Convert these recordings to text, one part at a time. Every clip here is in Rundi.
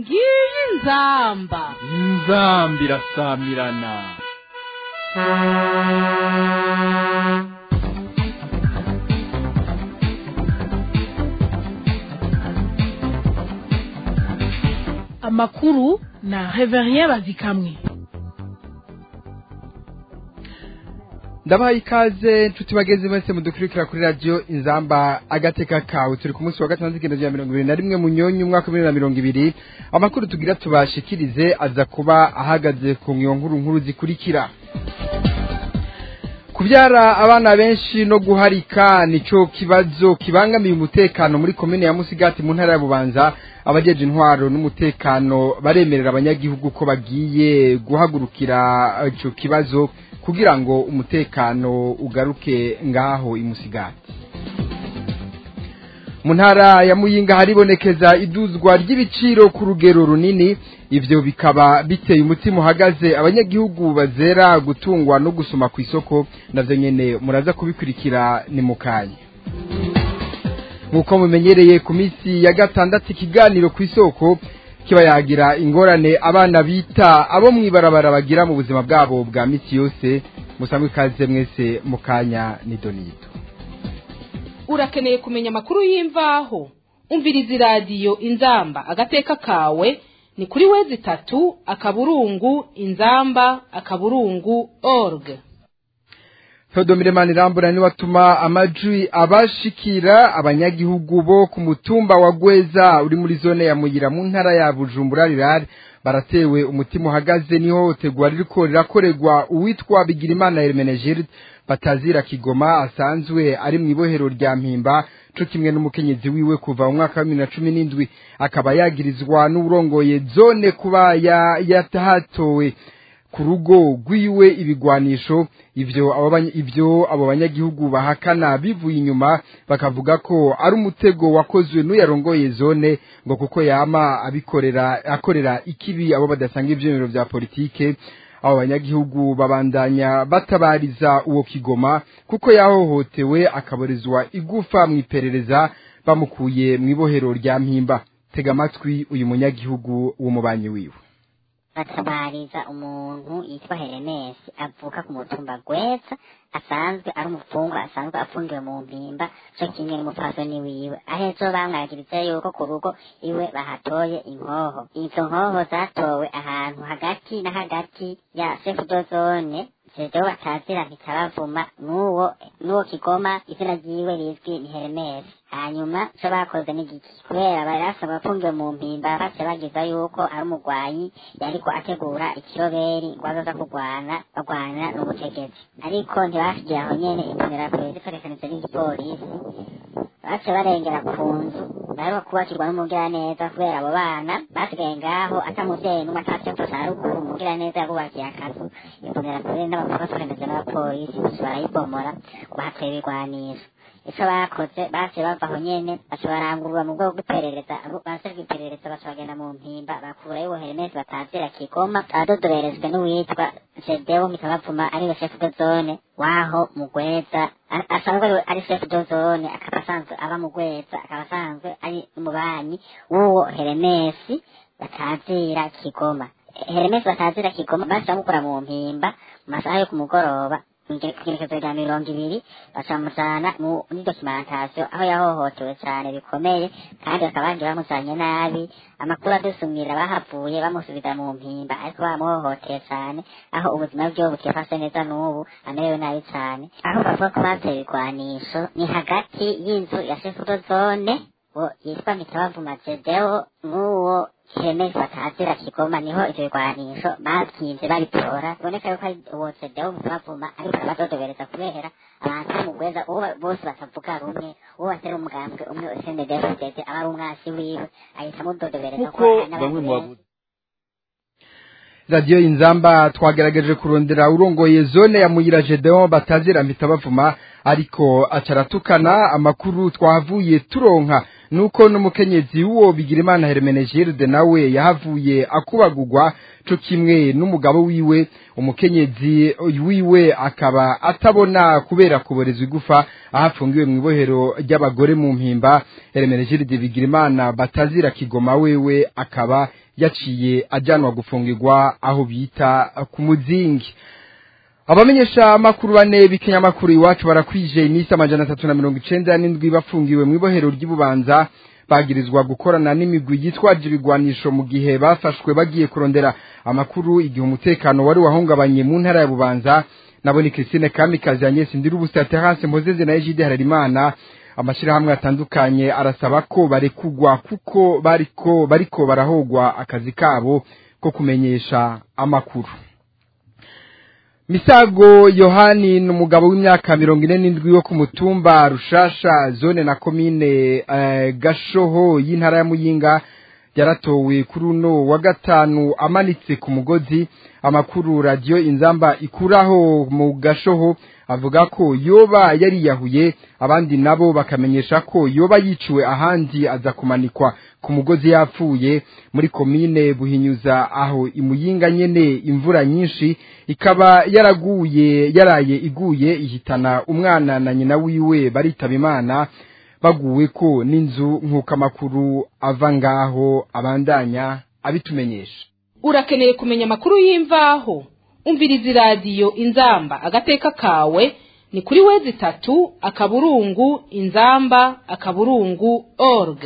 ngiyi inzamba inzamba irasamirana amakuru na reverien bazikamwe ndabahaye ikaze nshuti bageze mwese mudukurikira kuri radiyo inzamba agateka kawe turi ku munsi wa gatanu z'igendo rya mirongo ibiri na rimwe mu nyonyi umwaka wa bibiri na mirongo ibiri amakuru tugira tubashikirize aza kuba ahagaze ku nkuru nkuru zikurikira kubyara abana benshi no guharika nico kibazo kibangamiye umutekano muri komine ya musigati mu ntara ya bubanza abajeje intwaro n'umutekano baremerera abanyagihugu ko bagiye guhagurukira ico kibazo kugira ngo umutekano ugaruke ngaho imusigati mu ntara ya muyinga haribonekeza iduzwa ry'ibiciro ku rugero runini ivyo bikaba biteye umutima uhagaze abanyagihugu bazera gutungwa no gusoma ku isoko navyo nyene muraza kubikurikira ni mukanya nk'uko mumenyereye ku minsi ya gatandatu ikiganiro ku isoko kiba yagira ingorane abana bita abo mw'ibarabara bagira mu buzima bwabo bwa misi yose musangwe ikaze mwese mu kanya ni donito urakeneye kumenya amakuru y'imvaho umviriza iradiyo inzamba agateka kawe ni kuri wezi itatu akaburungu inzamba akaburungu org Theodomire Manirambura ni watuma amajwi abashikira abanyagihugu bo ku mutumba wa Gweza uri muri zone ya Muyira mu ntara ya Bujumbura rirari baratewe umutima uhagaze niho tegwa ririko rirakoregwa uwitwa Bigirimana Hermenegilde batazira Kigoma asanzwe ari mu ibohero rya Mpimba co kimwe n'umukenyezi wiwe kuva mu mwaka wa 2017 akaba yagirizwa n'urongoye zone kuba yatahatowe ku rugo rwiwe ibigwanisho ivyo abo ivyo abo banyagihugu bahakana bivuye inyuma bakavuga ko ari umutego wakozwe n'uyarongoye zone ngo kuko yama abikorera akorera ikibi abo badasanga ivyemero vya politike abo banyagihugu babandanya batabariza uwo kigoma kuko yahohotewe akaborezwa igufa mu iperereza bamukuye mu ibohero rya mpimba tega amatwi uyu munyagihugu w'umubanyi wiwe batabariza umuntu yitwa Heremesi avuka ku mutumba Gweza asanzwe ari umufungwa asanzwe afungiwe mu mpimba co kimwe n'umupfasoni wiwe ahezo bamwagiriza yuko ku rugo iwe bahatoye inkoho izo nkoho zatowe ahantu hagati na hagati ya sefudozone jejewe batazira ntikabavuma n'uwo n'uwo kigoma izina ryiwe rizwi ni Heremesi hanyuma co bakoze n'igiki kubera bari basabwa afungiwe mu mpimba bace bagiza yuko ari umugwanyi yariko ategura ikiroberi ngo azoza kurwana bagwana n'ubutegetsi ariko ntibashigiye aho nyene imbonerakure zikoreshanije n'igipolisi bace barengera ku nzu bariho kubakirwa n'umugiraneza kubera abo bana basigaye ngaho ata muvyeyi n'umwe atavyo ca ruguru umugiraneza yabubakiye akazu imbonerakure n'abakuru bafatanije n'abapolisi bose barayibomora ngo hateye ibigwanisho ico bakoze base bava aho nyene baca barangurura mu bwoko bw'iperereza basejwe iperereza baca bagenda mu mpimba bakurayo ubuheremesi batazira kigoma abadodoberezwe n'uwitwa jedewo mikabavuma ariwe chef de zone waho mugweza asanzwe ari chef de zone akaba asanzwe aba mugweza akaba asanzwe ari umubanyi w'uwo heremesi batazira kigoma heremesi batazira kigoma basi bamukura mu mpimba mu masaha yo ku mugoroba kugerekezo rya mirongo ibiri bacamujana muri documentation aho yahohotewe cyane bikomeye kandi bakaba bagiye bamujanye nabi amakuru adusumira bahavuye bamusubiza mu mpimba ariko bamuhohoteye cyane aho ubuzima bwiwe butifashe neza n'ubu amerewe nabi cyane aho bavuga ko bateye ibigwanisho ni hagati y'inzu ya shefudo zone yitwa mitabavuma jedewo n'uwo kiremezi batazira kigoma niho ivyo bigwanisho bavyimvye babitora biboneka yuko ari uwo cedewo mutubavuma ariko abazodobereza kubera abantu bo mugweza uwo bose batavuga rumwe uwo batera umugambwe umwe sndefdd aba ari umwasi wiwe ahita amudodobereza kuko bamwe mu bavuzi radiyo inzamba twagerageje kurondera urongoye zone ya muyira gedeon batazira mpita bavuma ariko acaratukana amakuru twahavuye turonka nuko n'umukenyezi w'uwo bigirimana hermenegilde nawe yahavuye akubagurwa co kimwe n'umugabo wiwe umukenyezi wiwe akaba atabona kubera kuborezwa igufa aho afungiwe mu ibohero ry'abagore mu mpimba hermenegilde bigirimana batazira kigoma wewe akaba yaciye ajyanwa gufungirwa aho bita ku muzingi abamenyesha amakuru bane b'ikinyamakuru iwacu barakwije iminsi amajana atatu na mirongo icenda n'indwi bafungiwe mu ibohero ry'ububanza bagirizwa gukorana n'imigwi yitwaje ibigwanisho mu gihe bafashwe bagiye kurondera amakuru igihe umutekano wari wahungabanye mu ntara ya bubanza nabo ni Christine Kamikazi Agnes Ndirubusa Terence Mpozeze na Egide Hararimana amashirahamwe atandukanye arasaba ko barekugwa kuko bariko bariko barahogwa akazi kabo ko kumenyesha amakuru Misago Yohani ni umugabo w'imyaka mirongo ine n'indwi wo ku mutumba Rushasha zone na komine eh, Gashoho y'intara ya Muyinga yaratowe kuri uno wa gatanu amanitse ku mugozi amakuru radio inzamba ikuraho mu Gashoho avuga ko yoba yariyahuye abandi nabo bakamenyesha ko yoba yiciwe ahandi aza kumanikwa ku mugozi yapfuye muri komine buhinyuza aho imuyinga nyene imvura nyinshi ikaba yaraguye yaraye iguye ihitana umwana na nyina wiwe baritaba imana baguwe ko n'inzu nk'uko amakuru ava ngaho abandanya abitumenyesha urakeneye kumenya amakuru y'imvaho umviriza iradiyo inzamba agateka kawe ni kuri wezi itatu akaburungu inzamba akaburungu org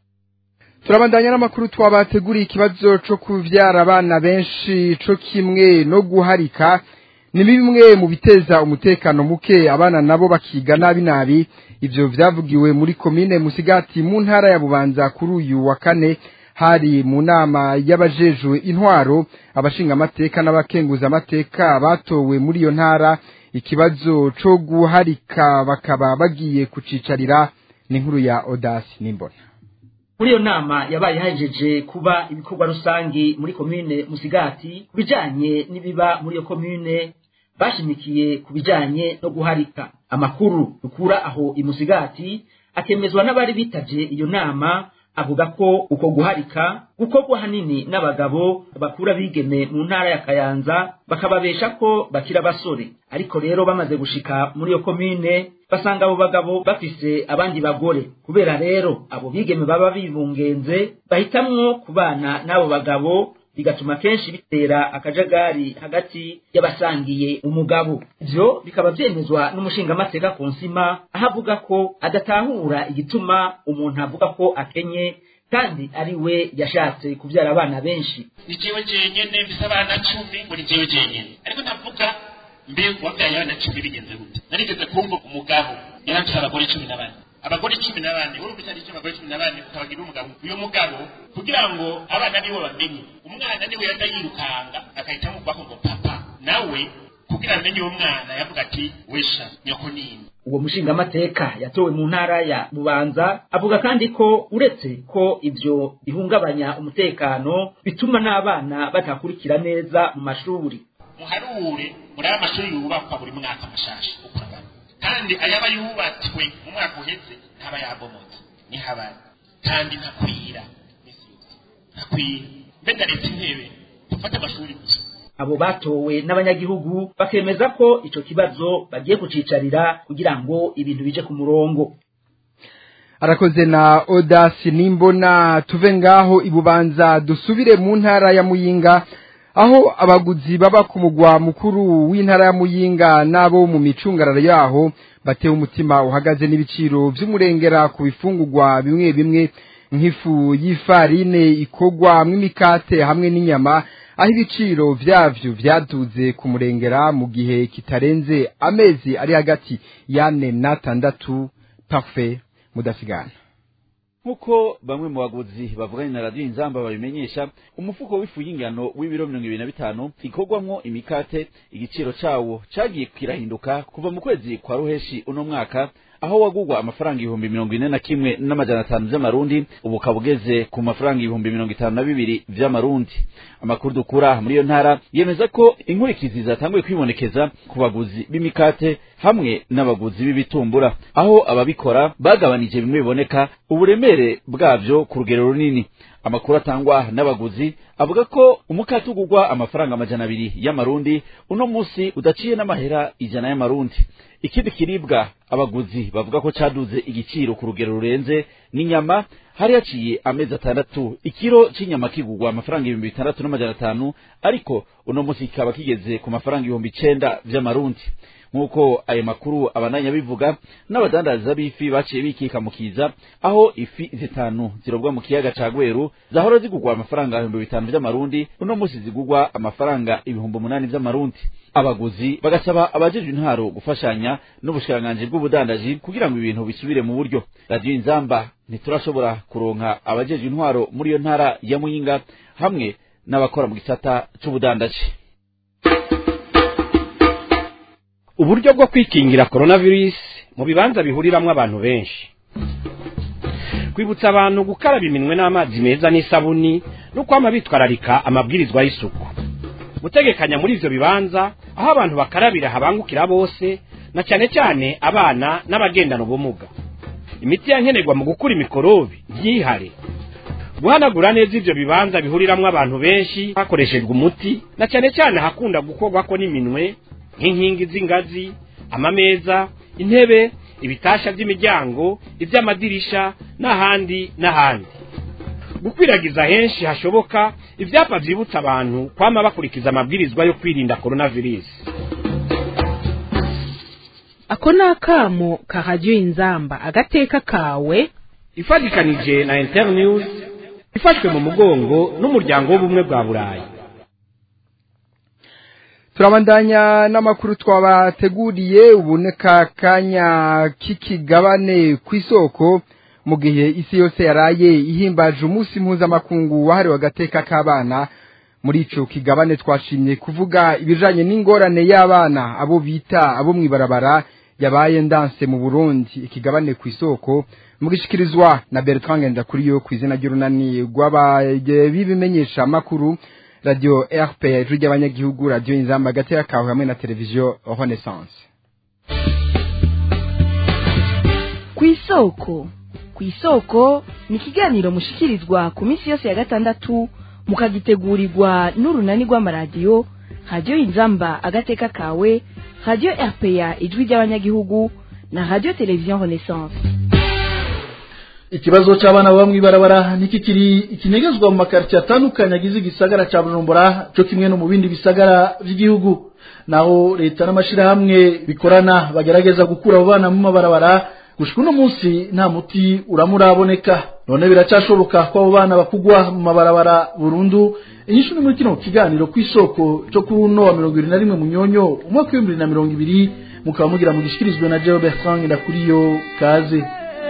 turabandanya n'amakuru twabateguriye ikibazo co kuvyara abana benshi co kimwe no guharika ni bimwe mu biteza umutekano muke abana nabo bakiga nabi nabi ivyo vyavugiwe muri komine musigati mu ntara ya bubanza kuri uyu wa kane hari mu nama y'abajejwe intwaro abashinga amateka n'abakenguza amateka batowe muri iyo ntara ikibazo co guharika bakaba bagiye kucicarira ni inkuru ya Odasi Nimbona muri iyo nama yabaye hajeje kuba ibikorwa rusangi muri komine musigati ku bijanye n'ibiba muri iyo komine bashimikiye ku bijanye no guharika amakuru dukura aho imusigati akemezwa n'abari bitavye iyo nama avuga ko uko guharika gukorwa hanini n'abagabo bakura bigeme mu ntara ya kayanza bakababesha ko bakira basore ariko rero bamaze gushika muri iyo komine basanga abo bagabo bafise abandi bagore kubera rero abo bigeme baba bibungenze bahitamwo kubana n'abo bagabo bigatuma kenshi bitera akajagari hagati y'abasangiye umugabo ivyo bikaba vyemezwa n'umushingamateka ku nsima aho avuga ko adatahura igituma umuntu avuga ko akenye kandi ari we yashatse kuvyara abana benshi ni jewe jenyene mfise abana cumi ngo ni jewe jenyene ariko ndavuga mbe wabyaye abana cumi bigenze gute narigeze kumva umugabo yarafise abagore cumi na bane abagore cumi na bane urumva icyo aricyo abagore cumi na bane ukabagira umugabo uyu mugabo kugira ngo abana nibo bamenye umwana niwe yaza yirukanga agahita amuvako ngo papa nawe kugira amenye uwo mwana yavuga ati wesha nyoko nini uwo mushingamateka yatowe mu ntara ya bubanza avuga kandi ko uretse ko ivyo bihungabanya umutekano bituma n'abana batakurikira neza mu mashuri muharure muri aya mashuri yubakwa buri mwaka mashasha uko angana kandi ayaba yubatswe mu mwaka uheze ntaba yabomotse nihabari kandi ntakwira misi yose ntakwira mbe ndaretse intebe dufate amashuri gusa abo batowe n'abanyagihugu bakemeza ko ico kibazo bagiye kucicarira kugira ngo ibintu bije ku murongo arakoze na odasi nimbona tuve ngaho ibubanza dusubire mu ntara ya muyinga aho abaguzi baba ku mugwa mukuru w'intara ya muyinga n'abo mu micungararo yaho batewe umutima uhagaze n'ibiciro vy'umurengera ku bifungurwa bimwe bimwe nk'ifu y'ifarine ikogwa mw'imikate hamwe n'inyama aho ibiciro vyavyo vyaduze ku murengera mu gihe kitarenze amezi ari hagati y'ane n'atandatu parfait mudasigana nk'uko bamwe mu baguzi bavuganye na radiyo inzamba babimenyesha umufuko w'ifu y'ingano w'ibiro mirongo ibiri na bitanu ikorwamwo imikate igiciro cawo cagiye kirahinduka kuva mu kwezi kwa ruheshi uno mwaka aho wagurwa amafaranga ibihumbi mirongo ine na kimwe n'amajana atanu vy'amarundi ubu ukaba ugeze ku mafaranga ibihumbi mirongo itanu na bibiri vy'amarundi amakuru dukura muri iyo ntara yemeza ko inkurikizi zatanguye kwibonekeza ku baguzi b'imikate hamwe n'abaguzi b'ibitumbura aho ababikora bagabanije bimwe biboneka uburemere bwavyo ku rugero runini amakuru atangwa n'abaguzi avuga ko umukate ugurwa amafaranga amajana abiri y'amarundi uno musi udaciye n'amahera ijana y'amarundi ikindi kiribwa abaguzi bavuga ko caduze igiciro ku rugero rurenze n'inyama hari haciye amezi atandatu ikiro c'inyama kigurwa amafaranga ibihumbi bitandatu n'amajana atanu ariko uno musi kikaba kigeze ku mafaranga ibihumbi icenda vy'amarundi nk'uko ayo makuru abananya bivuga n'abadandaza b'ifi baciye bikikamukiza aho ifi zitanu zirobwa mu kiyaga ca gweru zahora zigurwa amafaranga ibihumbi bitanu vy'amarundi uno musi zigurwa amafaranga ibihumbi umunani vy'amarundi abaguzi bagasaba abajejwe intwaro gufashanya n'ubushikiranganji bw'ubudandaji kugira ngo ibintu bisubire mu buryo radiyo inzamba ntiturashobora kuronka abajejwe intwaro muri iyo ntara ya muyinga hamwe n'abakora mu gisata c'ubudandaji uburyo bwo kwikingira coronavirus mu bibanza bihuriramwo abantu benshi kwibutsa abantu gukaraba iminwe n'amazi meza n'isabuni no kwama bitwararika amabwirizwa y'isuku gutegekanya muri ivyo bibanza aho abantu bakarabira habangukira bose na cyane cyane abana n'abagendana ubumuga imiti yankenerwa mu gukura imikorobi ntihare guhanagura neza ivyo bibanza bihuriramwo abantu benshi hakoreshejwe umuti na cyane cyane hakunda gukorwako n'iminwe nk'inkingi z'ingazi amameza intebe ibitasha by'imiryango iby'amadirisha n'ahandi n'ahandi gukwiragiza henshi hashoboka ibyapa byibutsa abantu kwama bakurikiza amabwirizwa yo kwirinda coronavirus ako ni akamo ka radiyo inzamba agateka kawe ifatikanije na internews ifashwe mu mugongo n'umuryango w'ubumwe bwa burayi turabandanya n'amakuru twabateguriye uboneka kanya k'ikigabane ku isoko mu gihe isi yose yaraye ihimbaje umunsi mpuzamakungu wahariwe agateka k'abana muri ico kigabane twashimye kuvuga ibijanye n'ingorane y'abana abo bita abo mw'ibarabara yabaye ndanse mu Burundi ikigabane ku isoko mugishikirizwa na Bertrand Ngendakuriyo ku izina ry'urunani rw'abimenyesha makuru radio RPA ijwi ry'abanyagihugu radio inzamba gatera kawe hamwe na televiziyo Renaissance ku isoko ku isoko ni ikiganiro mushikirizwa ku minsi yose ya gatandatu mukagitegurirwa n'urunani rw'amaradiyo radiyo inzamba agateka kawe radiyo rpa ijwi ry'abanyagihugu na radiyo televiziyo renaissance ikibazo cy'abana baba mw'ibarabara niki kiri ikinegezwa mu makaritsiye atandukanye agize igisagara cya bujumbura cyo kimwe no mu bindi bisagara by'igihugu naho leta n'amashyirahamwe bikorana bagerageza gukura abo bana mu mabarabara gushika uno munsi nta muti uramuraboneka none biracyashoboka ko abo bana bakugwa mu mabarabara burundu inyishu ni muri kino kiganiro ku isoko cyo kuri uno wa mirongo ibiri na rimwe munyonyo umwaka w'ibihumbi bibiri na mirongo ibiri mukaba mugira mu gishyikirizwe na Joe Bertrand Ndakuriyo kaze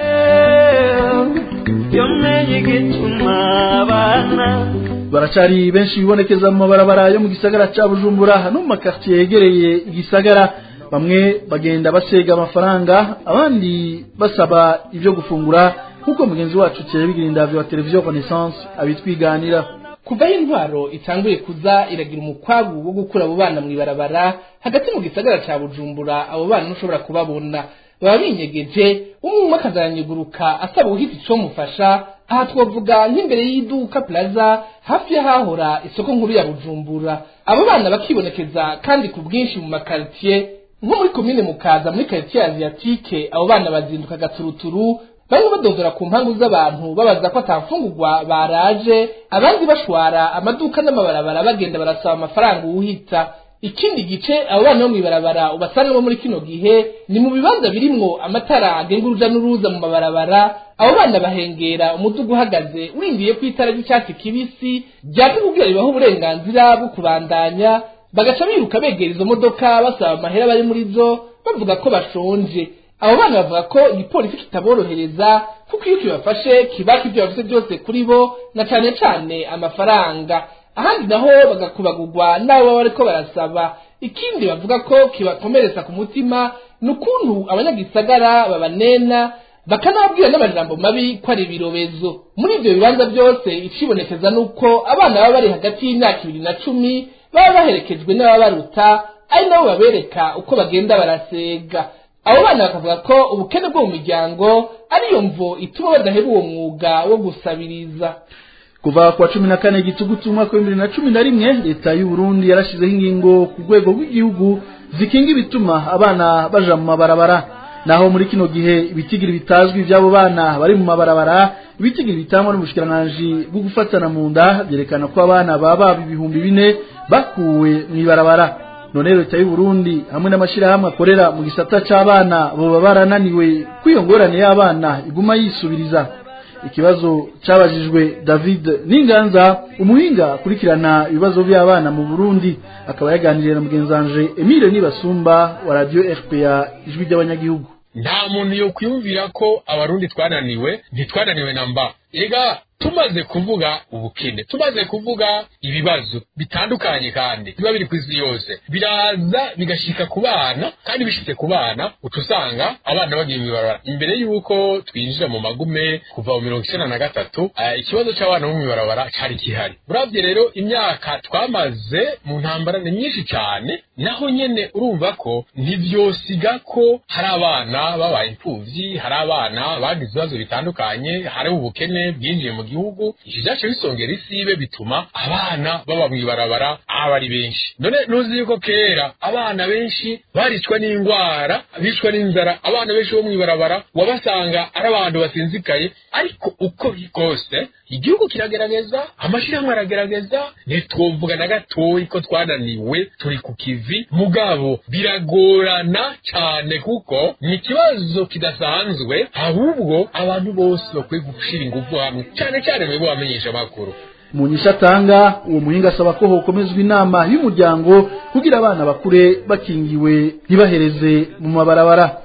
baracari benshi bibonekeza mu mabarabara yo mu gisagara ca Bujumbura no mu makartier yegereye igisagara bamwe bagenda basega amafaranga abandi basaba ibyo gufungura nk'uko mugenzi wacu Thierry Bigirindavyo wa televiziyo Renaissance abitwiganira kuva aho intwaro itanguye kuza iragira umukwabu wo gukura abo bana mw'ibarabara hagati mu gisagara ca Bujumbura abo bana ntushobora kubabona baba binyegeje umwe umwe akazaranyiguruka asaba ubuhita ico mufasha aha twavuga nk'imbere y'iduka plaza hafi y'ahahora isoko nkuru ya Bujumbura abo bana bakibonekeza kandi ku bwinshi mu makaritiye nko muri komine mukaza muri karitiye asiatike abo bana bazinduka gaturuturu bamwe badodora ku mpangu z'abantu babaza ko atafungurwa baraje abandi bashwara amaduka n'amabarabara bagenda barasaba amafaranga uwuhita ikindi gice abo bana bo mw'ibarabara ubasangamo muri kino gihe ni mu bibanza birimwo amatara agenga uruja n'uruza mu mabarabara abo bana bahengera umuduga uhagaze winjiye ku itara ry'icyatsi kibisi ryaka kugira ribaho uburenganzira bwo kubandanya bagaca biruka begera izo modoka basaba amahera bari muri zo bavuga ko bashonje abo bana bavuga ko igipolisi kitaborohereza kuko iyo kibafashe kibaka ibyo bafite byose kuri bo na cane cane amafaranga ahandi naho bagakubagurwa n'abo baba bariko barasaba ikindi bavuga ko kibakomeretsa ku mutima ni ukuntu abanyagisagara babanena bakanababwira n'amajambo mabi ko ari ibirobezo muri ivyo bibanza byose icibonekeza nuko abana baba bari hagati y'imyaka ibiri na cumi baba baherekejwe n'ababaruta ari nabo babereka uko bagenda barasega abo bana bakavuga ko ubukene bwo mu miryango ariyo mvo ituma badaheba uwo mwuga wo gusabiriza kuva kwa cumi na kane gitugutu umwaka w'ibihumbi bibiri na cumi na rimwe leta y'u Burundi yarashizeho ingingo ku rwego rw'igihugu zikinga ibituma abana baja mu mabarabara naho muri kino gihe ibitigiri bitazwi by'abo bana bari mu mabarabara ibitigiri bitangwa n'ubushikiranganji bwo gufatana mu nda byerekana ko abana baba ibihumbi bine bakuwe mu ibarabara none leta y'u Burundi hamwe n'amashirahamwe akorera mu gisata c'abana boba barananiwe kw'iyo ngorane y'abana iguma yisubiriza ikibazo cabajijwe David Ninganza umuhinga akurikirana ibibazo by'abana mu Burundi akaba yaganiriye na mugenzanje Emile Nibasumba wa Radio RPA ijwi ry'abanyagihugu nta muntu yo kwiyumvira ko abarundi twananiwe ntitwananiwe na mba ega tumaze kuvuga ubukene tumaze kuvuga ibibazo bitandukanye kandi biba biri ku isi yose biraza bigashika ku bana kandi bishitse ku bana uca usanga abana bagiye mw'ibarabara imbere y'uko twinjira mu magume kuva mu mirongo icenda na gatatu ikibazo c'abana bo mw'ibarabara cari gihari uravye rero imyaka twamaze mu ntambara ni myinshi cane naho nyene urumva ko ntivyosiga ko hari abana babaye impfuvyi hari abana bagize ibibazo bitandukanye hari ubukene bwinjiye mu gihugu ivyo vyace bisongera isibe bituma abana baba mw'ibarabara aba ari benshi none nuzi yuko kera abana benshi baricwa n'indwara bicwa n'inzara abana benshi bo mw'ibarabara wabasanga ari abantu basinzikaye ariko uko biri kose igihugu kiragerageza amashirahamwe aragerageza ntitwovuga na gatoyi ko twananiwe turi ku kivi mugabo biragorana cyane kuko ni ikibazo kidasanzwe ahubwo abantu bose bakwiye gushira ingufu hamwe cyane cyane mwebwe bamenyesha amakuru mu nyisha atanga uwo muhinga asaba ko hokomezwa inama y'umuryango kugira abana bakure bakingiwe ntibahereze mu mabarabara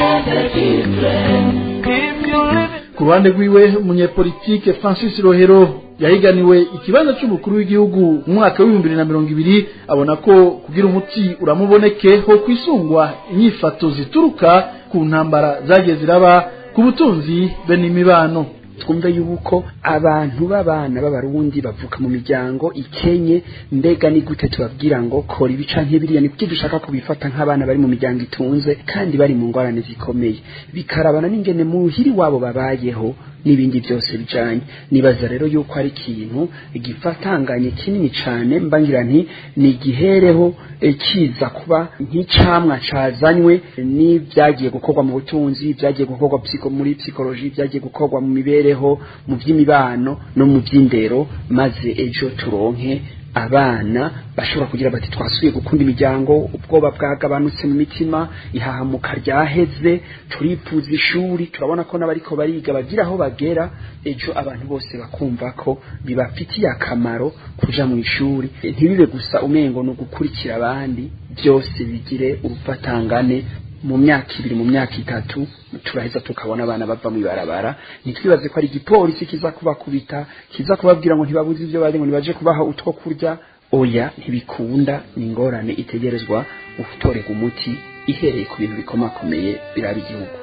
ku ruhande rwiwe umunyepolitike francis rohero yahiganiwe ikibanza cy'umukuru w'igihugu mu mwaka w'ibihumbi bibiri na mirongo ibiri abona ko kugira umuti uramuboneke ho kwisungwa inyifato zituruka ku ntambara zagiye ziraba ku butunzi be n'imibano twumve yuko abantu b'abana b'abarundi bavuka mu miryango ikenye mbega ni gute tubabwira ngo kora ibi canke biriya ni kuki dushaka kubifata nk'abana bari mu miryango itunze kandi bari mu ngorane zikomeye bikarabana n'ingene muhiri wabo babayeho n'ibindi byose bijanye nibaza rero yuko ari ikintu gifatanganye kinini cane mbangira nti ni gihereho kiza kuba nk'icamwa cazanywe n'ibyagiye gukorwa mu butunzi byagiye gukorwa muri psikoloji byagiye gukorwa mu mibereho mu by'imibano no mu by'indero maze ejo turonke abana bashobora kugira bati twasuye gukunda imiryango ubwoba bwagabanutse mu mitima ihahamuka ryaheze turifuza ishuri turabona ko n'abariko bariga bagira aho bagera ejo abantu bose bakumva ko bibafitiye akamaro kuja mu ishuri ntibibe gusa umengo ni ugukurikira abandi byose bigire urufatangane mu myaka ibiri mu myaka itatu turaheza tukabona abana bava mu ibarabara ntitwibaze ko ari igipolisi kiza kubakubita kiza kubabwira ngo ntibabuze ibyo bari ngo nibaje kubaha utwo kurya oya ntibikunda ni ingorane itegerezwa gutorerwa umuti ihereye ku bintu bikomakomeye biraba igihugu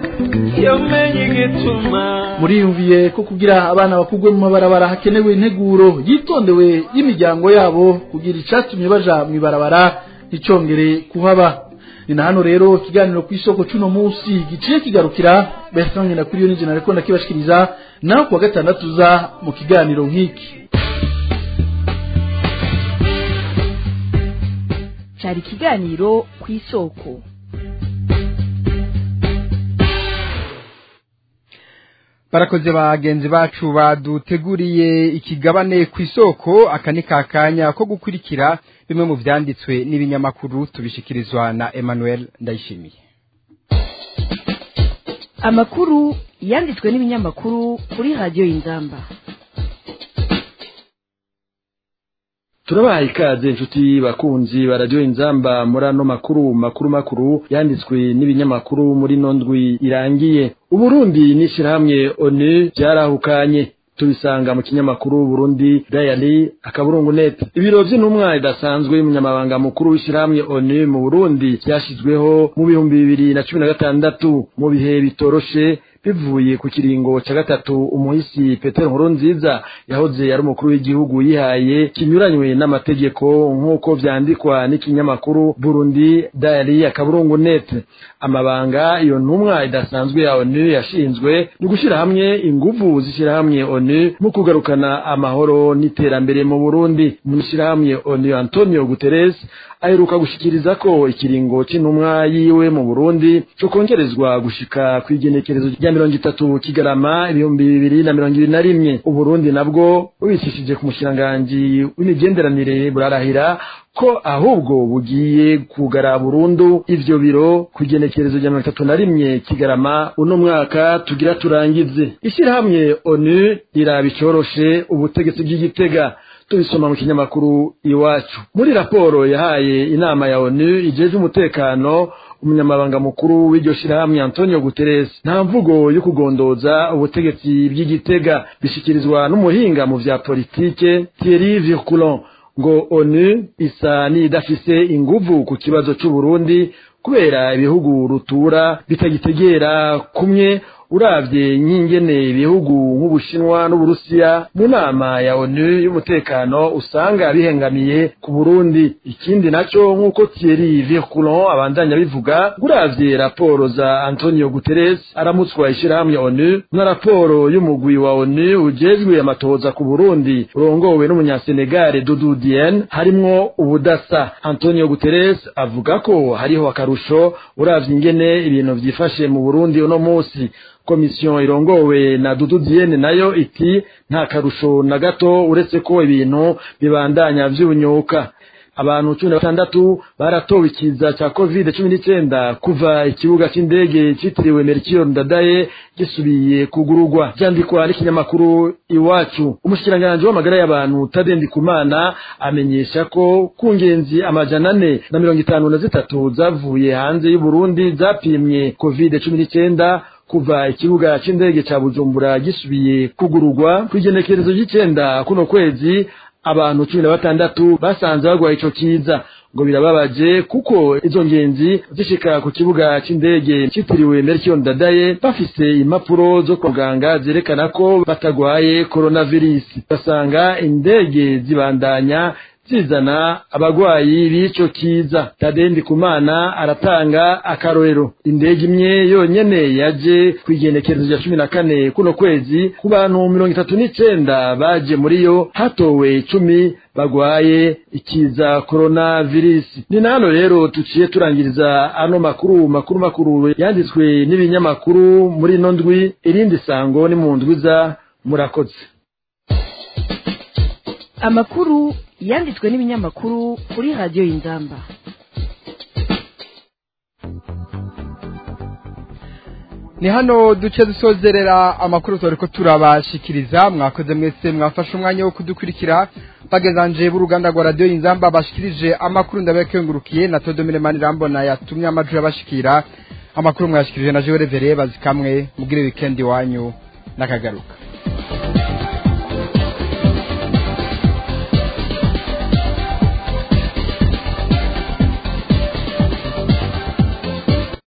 muriyumviye ko kugira abana bakugwe mu mabarabara hakenewe integuro yitondewe y'imiryango yabo kugira icatumye baja mu ibarabara icongere kuhaba ni na hano rero ikiganiro ku isoko cy'uno munsi giciye kigarukira Bertrand Ngendakuriyo n'injye nariko ndakibashikiriza naho kuwa gatandatu za mu kiganiro nk'iki cyari ikiganiro ku isoko barakoze bagenzi bacu baduteguriye ikigabane ku isoko aka ni kakanya ko gukurikira bimwe mu byanditswe n'ibinyamakuru tubishikirizwa na Emmanuel Ndayishimiye amakuru yanditswe n'ibinyamakuru kuri radiyo y'inzamba turabaha ikaze inshuti bakunzi ba radiyo inzamba muri ano makuru makuru makuru yanditswe n'ibinyamakuru muri ino ndwi irangiye uburundi n'ishyirahamwe onu byarahukanye tubisanga mu kinyamakuru Burundi Diary akaburungu net ibiro by'intumwa idasanzwe y'umunyamabanga mukuru w'ishyirahamwe ONU mu Burundi byashyizweho mu bihumbi bibiri na cumi na gatandatu mu bihe bitoroshe bivuye ku kiringo ca gatatu umuhisi petero nkurunziza yahoze ari umukuru w'igihugu yihaye kinyuranywe n'amategeko nk'uko vyandikwa n'ikinyamakuru burundi diary akaburungu net amabanga iyo ntumwa idasanzwe ya onu yashinzwe ni gushyira hamwe inguvu z'ishyirahamwe onu mu kugarukana amahoro n'iterambere mu burundi mu ishyirahamwe onu antonio guterres aheruka gushikiriza ko ikiringo c'intumwa yiwe mu burundi co kongerezwa gushika kw'igenekerezo rya mirongo itatu kigarama ibihumbi bibiri na mirongo ibiri na rimwe uburundi nabwo bubicishije ku mushikiranganji w'imigenderanire burarahira ko ahubwo bugiye kugara burundu ivyo biro ku igenekerezo rya mirongo itatu na rimwe kigarama uno mwaka tugira turangize ishyirahamwe onu riraba icoroshe ubutegetsi bw'igitega tubisoma mu kinyamakuru iwacu muri raporo yahaye inama ya onu ijeje umutekano umunyamabanga mukuru w'iryo shirahamwe antonio guterres nta mvugo yo kugondoza ubutegetsi bw'igitega bishikirizwa n'umuhinga mu vya politike thierry virculon ngo onu isa n'idafise inguvu ku kibazo c'uburundi kubera ibihugu rutura bitagitegera kumwe uravye nk'ingene ibihugu nk'ubushinwa n'uburusiya mu nama ya onu y'umutekano usanga bihengamiye ku burundi ikindi naco nk'uko thierry virculon abandanya bivuga uravye raporo za antonio guterres aramutswa ishirahamwe onu na raporo y'umugwi wa onu ujejwe amatohoza ku burundi urongowe n'umunyasenegale dudu dien harimwo ubudasa antonio guterres avuga ko hariho akarusho uravye ingene ibintu vyifashe mu burundi uno musi komisiyo irongowe na dudu diene nayo iti nta karusho na gato uretse ko ibintu bibandanya vy'ubunyuka abantu cumi na batandatu baratowe ikiza ca covid cumi n'icenda kuva ikibuga c'indege citiriwe merikio ndadaye gisubiye kugurugwa vyandikwa n'ikinyamakuru iwacu umushikiranganji w'amagara y'abantu tadendi kumana amenyesha ko ku ngenzi amajana ane na mirongo itanu na zitatu zavuye hanze y'uburundi zapimwe covid cumi n'icenda kuva ikibuga c'indege ca bujumbura gisubiye kugurugwa kw'igenekerezo ry'icenda kuno kwezi abantu cumi na batandatu basanze bagwaye ico kiza ngo birababaje kuko izo ngenzi zishika ku kibuga c'indege citiriwe Melchior Ndadaye bafise impapuro zo kwa muganga zerekana ko batagwaye coronavirus basanga indege zibandanya zizana abagwayi b'ico kiza tadendi kumana aratanga akarorero indege imwe yonyene yaje kw'igenekerezo rya cumi na kane kuno kwezi ku bantu mirongo itatu n'icenda baje muri yo hatowe cumi bagwaye ikiza coronavirus ni nano rero tuciye turangiriza ano makuru makuru makuru yanditswe n'ibinyamakuru muri ino ndwi irindi sango ni mu ndwiza murakoze amakuru yanditswe n'ibinyamakuru kuri radiyo y'inzamba ni hano duce dusozerera amakuru turi ko turabashikiriza mwakoze mwese mwafashe umwanya wo kudukurikira bagezanje b'uruganda rwa radiyo y'inzamba bashikirije amakuru ndabakengurukiye na todomire manirambona yatumye amajwi abashikira amakuru mwashikirije na jewe revere bazikamwe mugire wikendi wanyu n'akagaruka